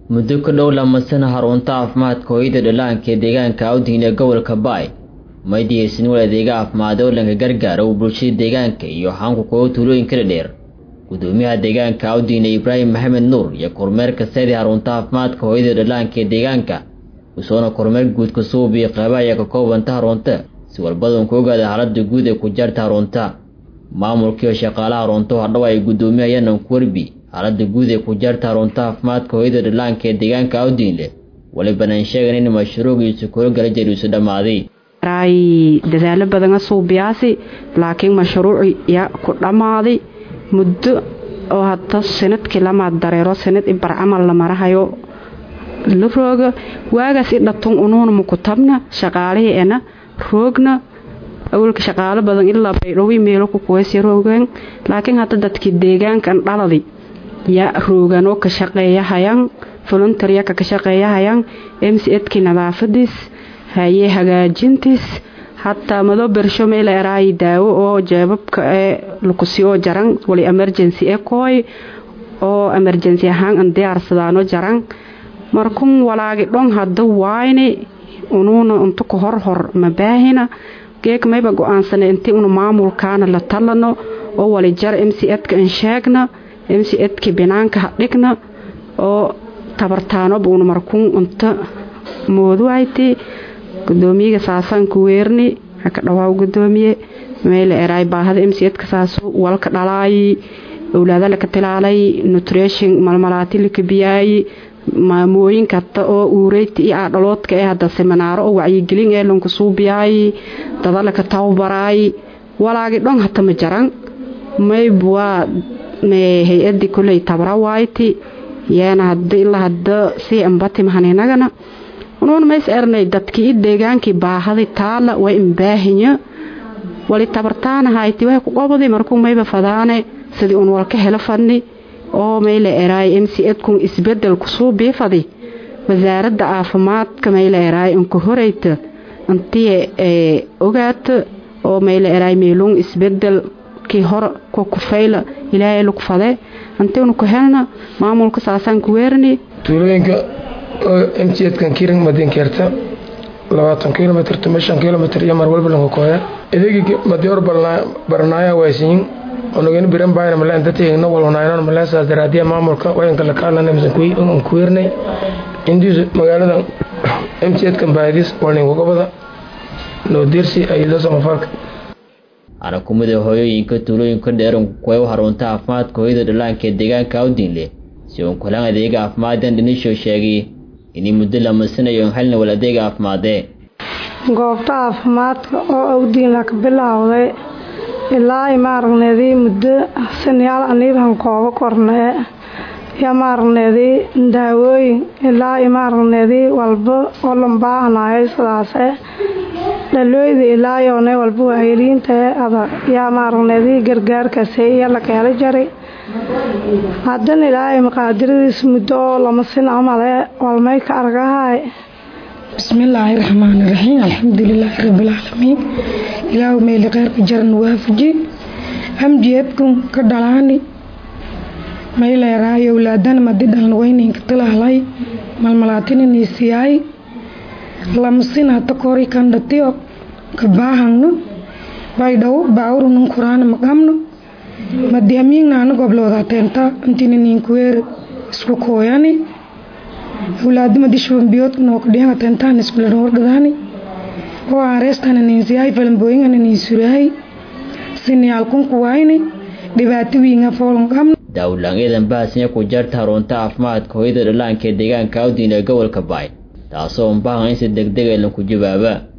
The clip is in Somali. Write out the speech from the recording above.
muddo ku dhow lamasana harunta caafimaadka hooyada dhallaanka ee deegaanka awdiin ee gobolka baay maydiyeysan wal adeega caafimaad oo dhanka gargaara uu bulshada deegaanka iyo xaanku kuwa tuulooyinka dhadheer gudoomiyaha deegaanka awdiine ibraahim maxamed nuur iyo kormeerka seedii harunta caafimaadka hooyada dhallaanka ee deegaanka usoona kormeer guudka suubiyo qeyba ayaa ka koobanta harunta si walbadan ku ogaada xaalada guud ee ku jaarta harunta maamulkiiyo shaqaalaha harunta hadhow ay gudoomiyayaanan ku warbi xaalada guud ee ku jaarta harunta caafimaadka hooyada dhallaanka ee deegaanka awdiinle walibanaan sheegan in mashruugiisu kula gala jariisu dhammaaday ay dadaalo badana suubiyaasi laakiin mashruuci yaa ku dhammaaday muddo oo hadda sanadkii lamaad dareero sanad ibar camal la marahayo la rooga waagaas i dhatun unuuna mukutabna shaqaalihii ena roogna awalka shaqaalo badan ilaa baydhowi meelo ku kuwaysi roogeen laakiin hadda dadkii deegaankan dhaladi yaa roogan oo ka shaqeeyahayaan voluntaryaka ka shaqeeyahayaan mcedkii nadaafadiis haye hagaajintiis hataa mado bersho meel eraayi daawo oo jeebabka ee lakusiyoo jaran wali emergency ee kooy oo emergency ahaan an diyaarsadaano jaran markun walaagi dhon hadda waayni unuuna untu ka horhor mabaahina geeg mayba go-aansana intii unu maamulkaana la talano oo wali jar mcedka an sheegna mcedki binaanka hadhigna oo tabartaanoba una markun unta mooduwayti gudoomiyaga saasaanku weerni haka dhawaaw gudoomiye meel eraay baahada mcedka saasu walka dhalaayi owlaada laka tilaalay nutrition malmalaati laka biyaayi maamooyinka hata oo uureyti iyo aadhaloodka ee hada seminaaro oo wacyigelin ee lanku suubiyaayi dada laka tababaraayi walaagi dhon hata ma jaran mayb waa hay-adii koley tabra waayti yaana hada ilaa hada sii ambati mahaninagana unuun mays ernay dadkii i deegaankii baahadi taala way imbaahinya wali tabartaanahayti way ku qobadi markuu mayba fadaane sidii un walka helo fadni oo mayla eraay mcedkun isbedel kusuu biifadi wasaaradda caafimaadka mayla eraay unka horeyta intii ogaata oo mayla eraay meeluun isbedel kii hor ku kufayla ilaahay lagu fade intii unu ku helna maamulka saasaan ku weerni tuulooyinka mcedkan kiring madinkeerta labaatan kilomitr tuma shan kilomitr iyo mar walba lanka kooya idagii madior baranaaya waasiyin onogeni biran baayna maleen dadteegna walwanaayoon maleesaas daraadiya maamulka wayanka la kaalana misankuy un kuweernay indiisu magaalada mcedkan baadis walninka gobada noodirsi ayado samafalka arakumida hooyooyinka tuulooyinka dheeranku kuwa u harunta caafimaadka hooyada dhallaanka ee deegaanka awdiinle si uun kulan adeega caafimaaddan dhinisho sheegay inay muddo lamasanayo helna wal adeega caafimaadee goobta caafimaadka oo awdiinla ka bilaawday ilaa imaaragneedii muddo sanayaal aniidan koobo kornee iyo maaragneedii daawooyin ilaa imaaragneedii walba oo lambaahnaayo sidaase dhalooyda ilaa yoone walba waayeliintae ada yaa maaragneedii gargaarkaase iyo la keelo jaray haddana ilaahay maqaadiradiis muddo oo lama sin amale walmay ka argahay bismillaahi raxmaani raxiim alxamdulilaahi rabbilcaalamiin ilaahu meeli kheyrka jaran waafaji amjiedkun ka dhalaani mayleeraay owlaadana madi dhalna wayninka tilaalay malmalaatininiisiyaay lamasin hata kori kandhatiyo kabaahangno baydhow baawrunan kuraana maqamno madi amiignaana goblooda teenta intininiinkuweer isku kooyani awlaada madi shubanbiyoodka nookadhiyaga teentaan iskulanwargadaani oo aareestana niinsiyahay falambooyingana niinsurahay siniyaalkunku wayni dhibaato wiinga foolan qabno daawlaan eedan bahasnya ku jaarta harunta caafimaadka hooyada dhallaanka ee deegaanka awdiin ee gobolka baay taasoo unbahan in si degdeg ee lanku jawaaba